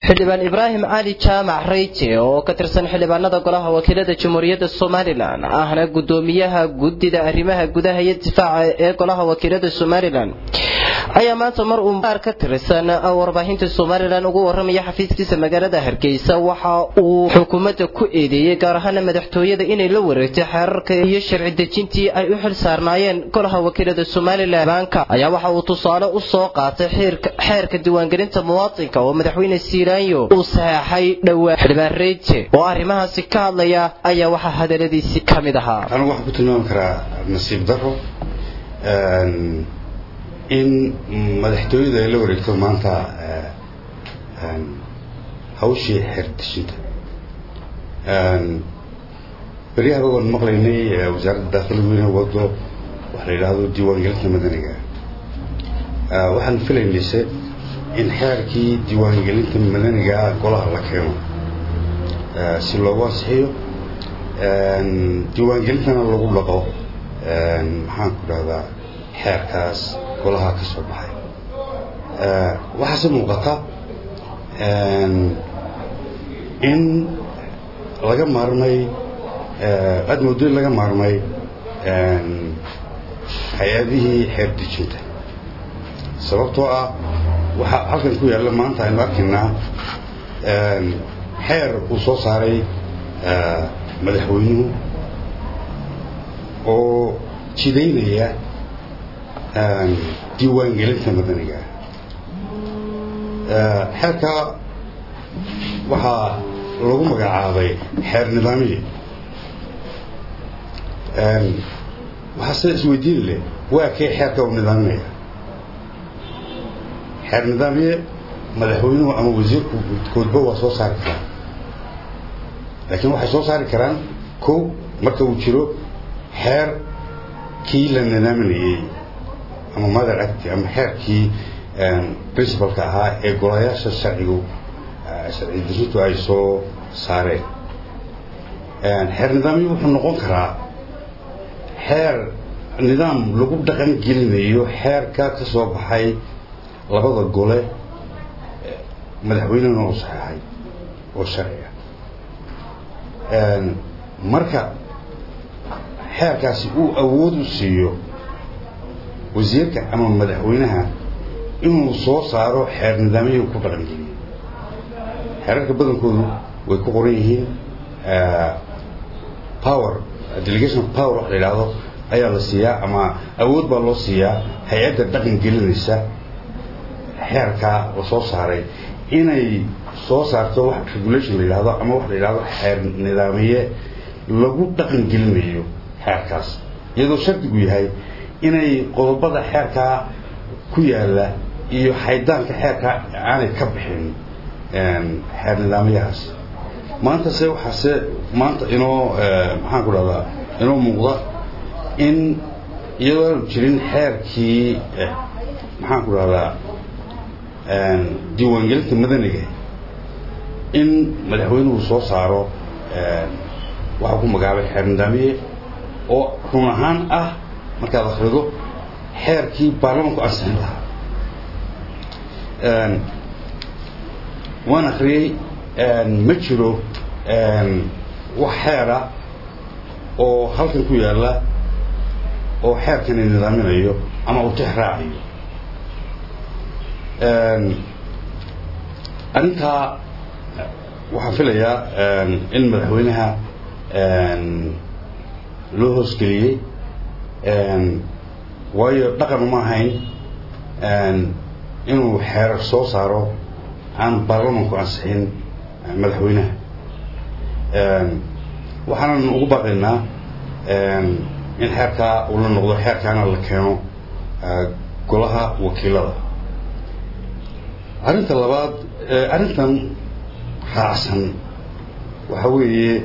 xildhibaan ibraahim cali jaamac reyte oo ka tirsan xildhibaanada golaha wakiilada jamhuuriyadda somalilan ahna gudoomiyaha guddida arrimaha gudaha iyo difaaca ee golaha wakiilada somalilan ayaa maanta mar uu qaar ka tirsan warbaahinta somalilan ugu waramaya xafiiskiisa magaalada hargeysa waxa uu xukuumadda ku eedeeyey gaar ahaana madaxtooyada inay la wareegtay xeerarka iyo sharci dejintii ay u xil saarnaayeen golaha wakiilada somalilan baanka ayaa waxa uu tusaale u soo qaatay xeerka diiwaangelinta muwaadinka oo madaxweyne siiraanyo uu saxeexay dhowaa xildhibaan reyte oo arrimahaasi ka hadlaya ayaa waxaa hadaladiisi ka mid ahaa anigu waxaan ku tilmaami karaa nasiib daro in madaxtooyada ay la wareegto maanta hawshii xeerdejinta beryahaba waan maqlaynay wasaaradda daakiligu inay wado waxa la yidhaahdo diiwaangelinta madaniga waxaan filaynayse in xeerkii diiwaangelinta madaniga golaha la keeno si loogu ansixiyo diiwaangelintana lagu dhaqo maxaan ku dhahdaa xeerkaas golaha ka soo baxay waxaase muuqata in laga maarmay aada moodo in laga maarmay hay-adihii xeer dejinta sababtoo ah waxaa halkan ku yaalla maanta aynu arkaynaa xeer uu soo saaray madaxweynuhu oo jidaynaya diiwaangelinta madaniga xeerka waxaa lagu magacaabay xeer nidaamiye waxaa sida isweydiin leh waa kee xeerka uu nidaaminaya xeer nidaamiye madaxweynuhu ama wasiirku koodba waa soo saari karaan laakiin waxay soo saari karaan kow marka uu jiro xeer kii la nidaaminayey ama mother act ama xeerkii principalka ahaa ee golayaasha sharcigu sharci dejintu ay soo saareen xeer nidaamyo wuxuu noqon karaa xeer nidaam lagu dhaqan gelinayo xeerka ka soo baxay labada gole madaxweynena uu saxeexay oo sharciga marka xeerkaasi uu awood u siiyo wasiirka ama madaxweynaha inuu soo saaro xeer nidaamyahii ku dhaqan geliyo xeerarka badankoodu way ku qoran yihiin power delegation of power wax la yidhaahdo ayaa la siiyaa ama awood baa loo siiyaa hay-adda dhaqan gelinaysa xeerkaa la soo saaray inay soo saarto wax regulation la yidhahdo ama wax la yidhahdo xeer nidaamiye lagu dhaqan gelinayo xeerkaas iyadoo shardigu yahay inay qodobada xeerkaa ku yaalla iyo xaydaanka xeerkaa aanay ka bixin xeer nidaamyahaas maanta se waxaase maanta inoo maxaan ku dhahdaa inoo muuqda in iyadoo aanu jirin xeerkii maxaan ku dhahdaa diiwaangelinta madaniga in madaxweynuhu soo saaro waxaa ku magacaabay xeer nidaamiye oo run ahaan ah markaad akhrido xeerkii baarlamanku ansixin lahaa waan akhriyey ma jiro wax xeera oo halkan ku yaalla oo xeerkani nidaaminayo ama uu tix raacayo arrintaa waxaan filayaa in madaxweynaha loo hoosgeliyey waayo dhaqan uma ahayn inuu xeerar soo saaro aan baarlamanku ansixin madaxweynaha waxaanan ugu baaqaynaa in xeerkaa uu la noqdo xeerkaana la keeno golaha wakiilada arrinta labaad arrintan raacsan waxa weeye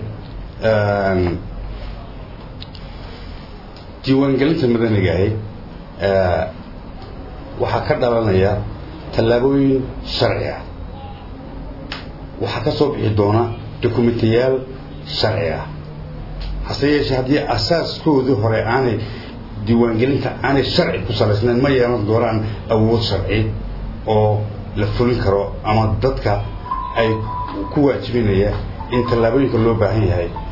diiwaangelinta madanigahi waxaa ka dhalanaya tallaabooyin sharci ah waxaa ka soo bixi doona dokumentiyaal sharci ah hase yeeshee haddii asaaskoodii hore aanay diiwaangelinta aanay sharci ku salaysnayn ma yeelan doonaan awood sharci oo la fulin karo ama dadka ay ku waajibinaya in tallaabooyinka loo baahan yahay